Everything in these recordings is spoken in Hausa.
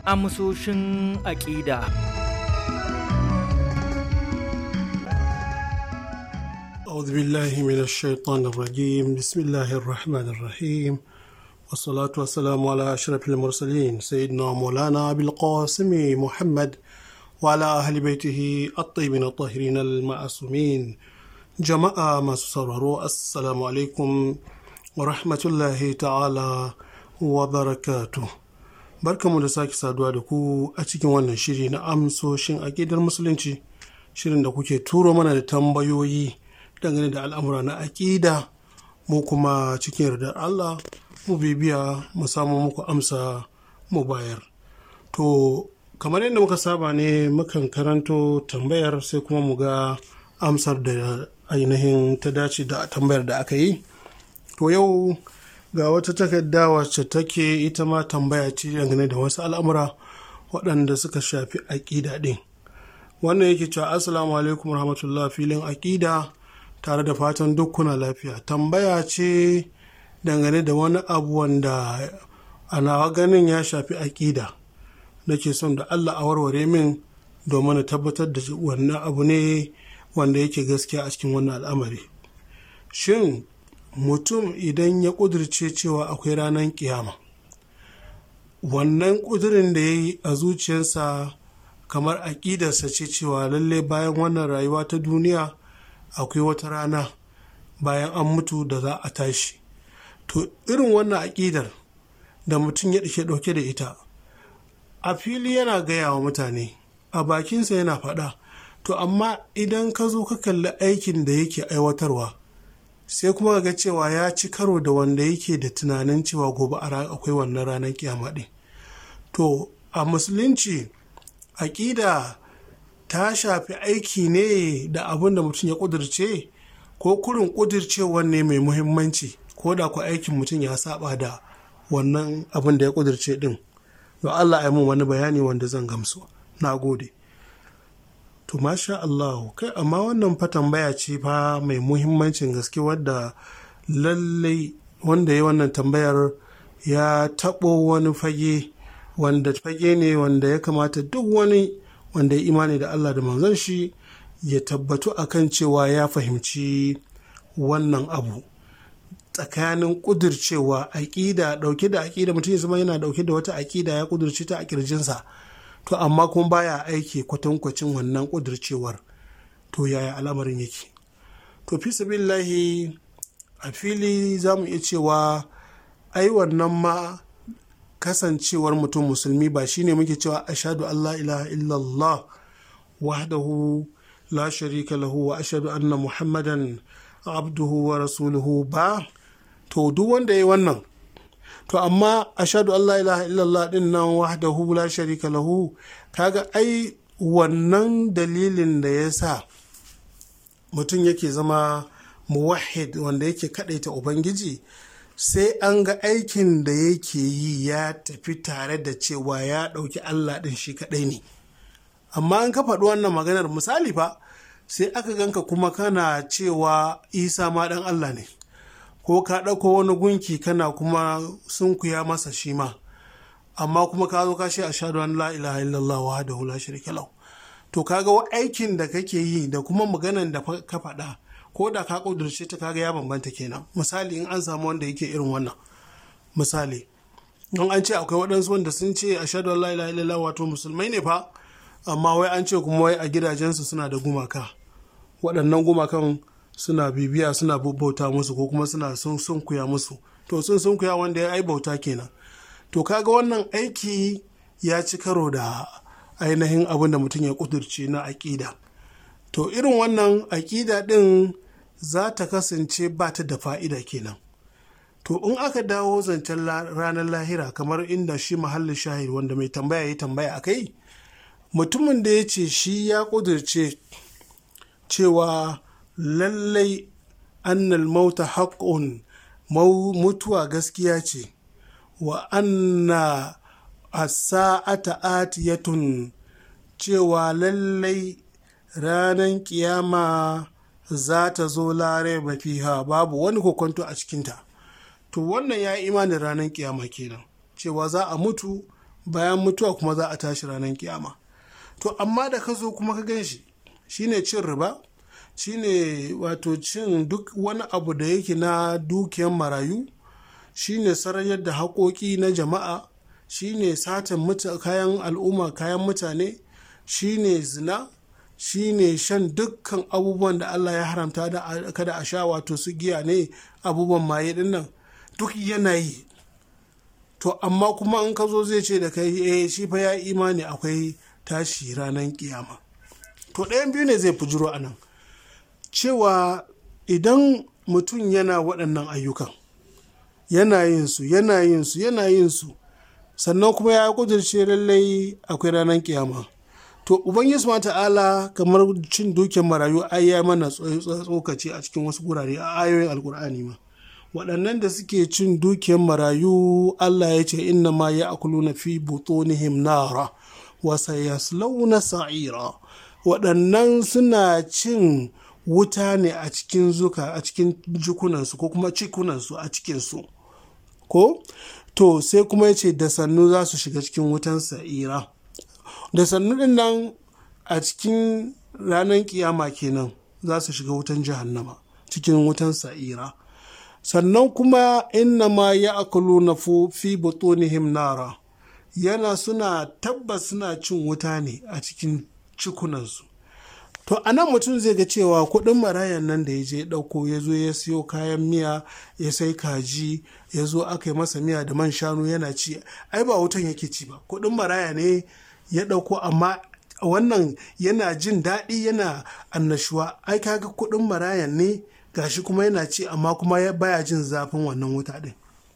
amsoshin aƙida. أعوذ بالله من الشيطان الرجيم بسم الله الرحمن الرحيم والصلاة والسلام على أشرف المرسلين سيدنا مولانا أبي القاسم محمد وعلى أهل بيته الطيبين الطاهرين المعصومين جماعة ما سرروا السلام عليكم ورحمة الله تعالى وبركاته barkamu da sake saduwa da ku a cikin wannan shiri na amsoshin aƙidar musulunci shirin da kuke turo mana da tambayoyi dangane da al'amura na aƙida mu kuma cikin yardar Allah mu bibiya mu samu muku amsa mu bayar to kamar yadda muka saba ne mukan karanto tambayar sai kuma mu ga amsar da ainihin ta dace da tambayar da aka yi to yau ga wata takarda wacce take ita ma tambaya ce dangane da wasu al'amura waɗanda suka shafi aƙida ɗin wannan yake cewa assalamu alaikum rahmatullah filin aƙida tare da fatan duk kuna lafiya tambaya ce dangane da wani abu wanda a nawa ganin ya shafi aƙida nake son da allah a warware min domin na tabbatar da wannan abu ne wanda yake gaskiya a cikin wannan al'amari shin mutum idan ya ƙudurce cewa akwai ranar kiyama wannan ƙudurin da ya yi a zuciyarsa kamar aƙidarsa ce cewa lalle bayan wannan rayuwa ta duniya akwai wata rana bayan an mutu da za a tashi to irin wannan aƙidar da mutum ya ɗauke ɗauke da ita a fili yana gaya wa mutane a bakinsa yana faɗa to amma idan ka zo ka kalli aikin da yake aiwatarwa sai kuma ga cewa ya ci karo da wanda yake da tunanin cewa gobe a akwai wannan ranar kiyama ɗin to a musulunci aƙida ta shafi aiki ne da abin da mutum ya ƙudurce ko kurin ƙudurcewar ne mai muhimmanci ko da ku aikin mutum ya saba da wannan abin da ya ƙudurce ɗin don allah ya mun wani bayani wanda zan gamsu na gode to masha Allah kai amma wannan fa tambaya ce fa mai muhimmancin gaske wadda lallai wanda ya wannan tambayar ya taɓo wani fage wanda fage ne wanda ya kamata duk wani wanda ya imani da Allah da manzon shi ya tabbatu akan cewa ya fahimci wannan abu tsakanin ƙudurcewa aƙida ɗauke da aƙida mutum ya zama yana ɗauke da wata aƙida ya ƙudurce ta a ƙirjinsa to amma kuma baya aiki kwatankwacin wannan ƙudurcewar to yaya al'amarin yake to fi sabillahi a fili za mu iya cewa ai wannan ma kasancewar mutum musulmi ba shine muke cewa ashadu Allah ilaha illallah wahdahu la sharika lahu wa ashadu anna muhammadan abduhu wa rasuluhu ba to duk wanda ya yi wannan to amma ashadu Allah ilaha illallah din nan wahdahu la sharika lahu kaga ai wannan dalilin da ya sa mutum yake zama muwahid wanda yake kadaita ubangiji sai an ga aikin da yake yi ya tafi tare da cewa ya ɗauki Allah ɗin shi kaɗai ne amma an ka faɗi wannan maganar misali fa sai aka ganka kuma kana cewa isa ma ɗan Allah ne ko ka ɗauko wani gunki kana kuma sunkuya masa shi ma amma kuma ka zo ka ce a shaɗu an la ilaha illallah wa da hula shirka lau to kaga aikin da kake yi da kuma maganan da ka faɗa ko da ka ƙudurce ta kaga ya bambanta kenan misali in an samu wanda yake irin wannan misali don an ce akwai waɗansu wanda sun ce a shaɗu an la ilaha illallah wato musulmai ne fa amma wai an ce kuma wai a gidajensu suna da gumaka waɗannan gumakan suna bibiya suna bauta musu ko kuma suna sun sunkuya musu to sun sunkuya wanda ya ai bauta kenan to kaga wannan aiki ya ci karo da ainihin abin da mutum ya kudurce na aƙida to irin wannan aƙida ɗin za ta kasance ba ta da fa'ida kenan to in aka dawo zancen ranar lahira kamar inda shi mahallin shahid wanda mai tambaya ya tambaya a kai mutumin da ya ce shi ya kudurce cewa lallai annal mauta haƙƙun mutuwa gaskiya ce wa anna asa'ata atiyatun cewa lallai ranar kiyama za ta zo lare mafiha babu wani kokonto a cikinta to wannan ya yi imanin ranar kiyama kenan cewa za a mutu bayan mutuwa kuma za a tashi ranar kiyama to amma da ka zo kuma ka gan shi shine cin riba shine wato cin duk wani abu da yake na dukiyan marayu shine sarayar da haƙoƙi na jama'a shine satan kayan al'umma kayan mutane shine zina shine shan dukkan abubuwan da Allah ya haramta da kada a sha wato su giya ne abubuwan maye din nan duk yanayi to amma kuma in ka zo zai ce da kai eh shi fa ya imani akwai tashi ranar kiyama to ɗayan biyu ne zai fujiro a nan cewa idan mutum yana waɗannan ayyukan yana yin su yana yin su yana yin su sannan kuma ya kudirce lallai akwai ranar kiyama to ubangiji ma ta'ala kamar cin dukiyar marayu ai ya mana tsokaci a cikin wasu gurare a ayoyin alkur'ani ma waɗannan da suke cin dukiyar marayu Allah ya ce inna ma ya akuluna fi butunihim nara wa sayaslawna sa'ira waɗannan suna cin wuta ne a cikin zuka a cikin jikunansu ko kuma cikunansu a cikinsu ko to sai kuma ya ce da sannu za su shiga cikin wutan sa'ira da sannu din nan a cikin ranar kiyama kenan za su shiga wutan jahannama cikin wutan sa'ira sannan kuma inna ma ya akulu na fi butunihim nara yana suna tabbas suna cin wuta ne a cikin cikunansu to a nan mutum zai ga cewa kuɗin marayan nan da ya je ɗauko ya zo ya siyo kayan miya ya sai kaji ya zo aka yi masa miya da man shanu yana ci ai ba wutan yake ci ba kuɗin maraya ne ya ɗauko amma wannan yana jin daɗi yana annashuwa ai kaga kuɗin marayan ne gashi kuma yana ci amma kuma baya jin zafin wannan wuta ɗin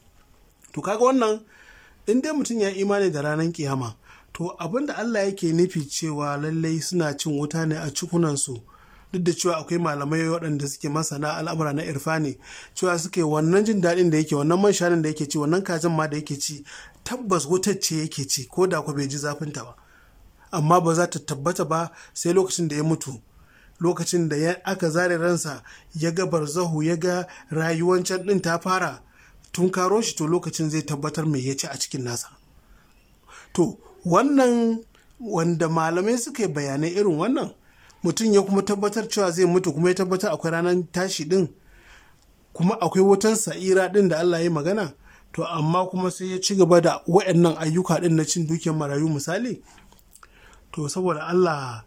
to kaga wannan in dai mutum ya imani da ranar kiyama to abin da Allah yake nufi cewa lallai suna cin wuta ne a cikunansu duk da cewa akwai malamai waɗanda suke masana al'amura na irfani cewa suke wannan jin daɗin da yake wannan man shanun da yake ci wannan kajin ma da yake ci tabbas wutar ce yake ci ko da ku bai ji zafinta ba amma ba za ta tabbata ba sai lokacin da ya mutu lokacin da aka zare ransa ya ga barzahu ya ga rayuwan can ɗin ta fara tun karo shi to lokacin zai tabbatar mai ya ci a cikin nasa to wannan wanda malamai suka yi bayanai irin wannan mutum ya kuma tabbatar cewa zai mutu kuma ya tabbatar akwai ranar tashi din kuma akwai wutan sa'ira din da Allah ya magana to amma kuma sai ya ci gaba da wa'annan ayyuka din na cin dukiyar marayu misali to saboda Allah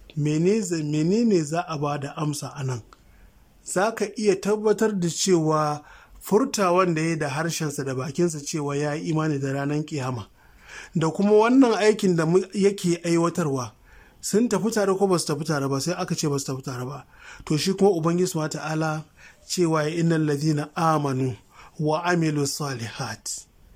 menene za a ba da amsa a nan za ka iya tabbatar da cewa furtawan da ya da harshensa da bakinsa cewa ya yi imani da ranar kiyama da kuma wannan aikin da yake aiwatarwa sun tafi tare ko ba su tafi tare ba sai aka ce ba su tafi tare ba to shi kuma ubangiji subhanahu ta'ala cewa ya innal ladina amanu wa amilu salihat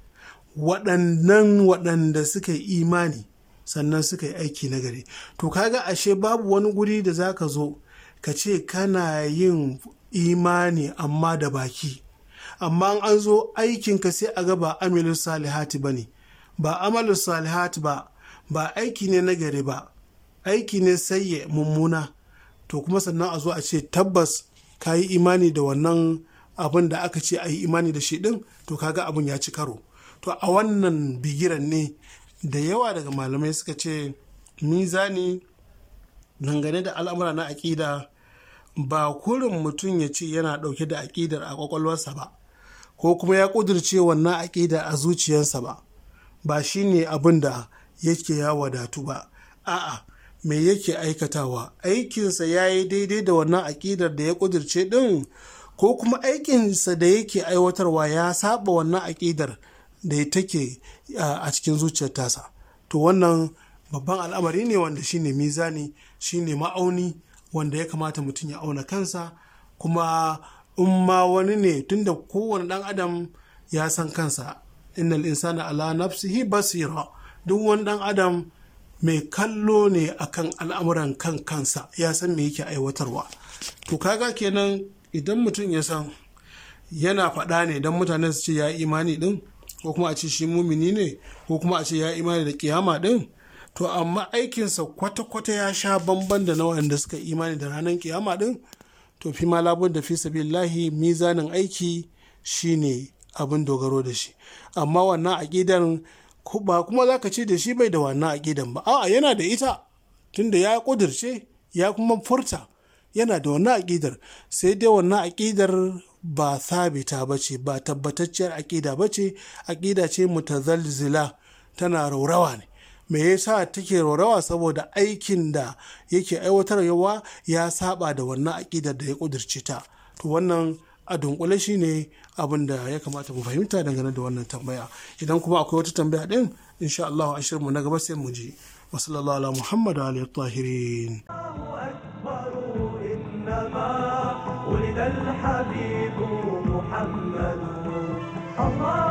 waɗannan waɗanda suka yi imani sannan suka yi aiki na gari to kaga ashe babu wani guri da zaka zo ka ce kana yin imani amma da baki amma an zo aikinka sai a ga ba amilu salihati ba ne ba amalu salihat ba ba aiki ne na gari ba aiki ne sayye mummuna to kuma sannan a zo a ce tabbas ka yi imani da wannan abin da aka ce a yi imani da shi din to kaga abin ya ci karo to a wannan bigiran ne da yawa daga malamai suka ce mizani dangane da al'amura na aƙida ba kurin mutum ya ce yana ɗauke da aƙidar a ƙwaƙwalwarsa ba ko kuma ya ƙudurce wannan aƙidar a zuciyarsa ba ba shi ne abin da yake ya wadatu ba a'a me yake aikatawa aikinsa ya yi daidai da wannan aƙidar da ya ƙudurce ɗin ko kuma aikinsa da yake aiwatarwa ya saba wannan aƙidar da take a cikin zuciyar tasa to wannan babban al'amari ne wanda shine mizani shine ma'auni wanda ya kamata mutum ya auna kansa kuma in ma wani ne tunda kowane ɗan adam ya san kansa innal insana ala nafsihi basira duk wani dan adam mai kallo ne akan al'amuran kan kansa ya san me yake aiwatarwa to kaga kenan idan mutum ya san yana faɗa ne don mutane su ce ya imani din ko kuma a ce shi mumini ne ko kuma a ce ya imani da kiyama din to amma aikinsa kwata-kwata ya sha bamban da na waɗanda suka imani da ranar kiyama din to fi ma labun da fi sabilillahi mizanin aiki shine abin dogaro da shi amma wannan aƙidar ba kuma za ka ce da shi bai da wannan aƙidan ba a'a yana da ita tunda ya ƙudirce ya kuma furta yana da wannan aƙidar sai dai wannan aƙidar ba sabita ba ce ba tabbatacciyar aƙida ba ce aƙida ce mutazalzila tana raurawa ne me yasa take raurawa saboda aikin da yake aiwatarwa ya saba da wannan aƙidar da ya ƙudirce ta to wannan a dunkule shi ne abin da ya kamata mu fahimta dangane da wannan tambaya idan kuma akwai wata tambaya din insha Allah a shirinmu na gaba sai mu ji wa sallallahu ala muhammad wa alihi tahirin ولد الحبيب محمد الله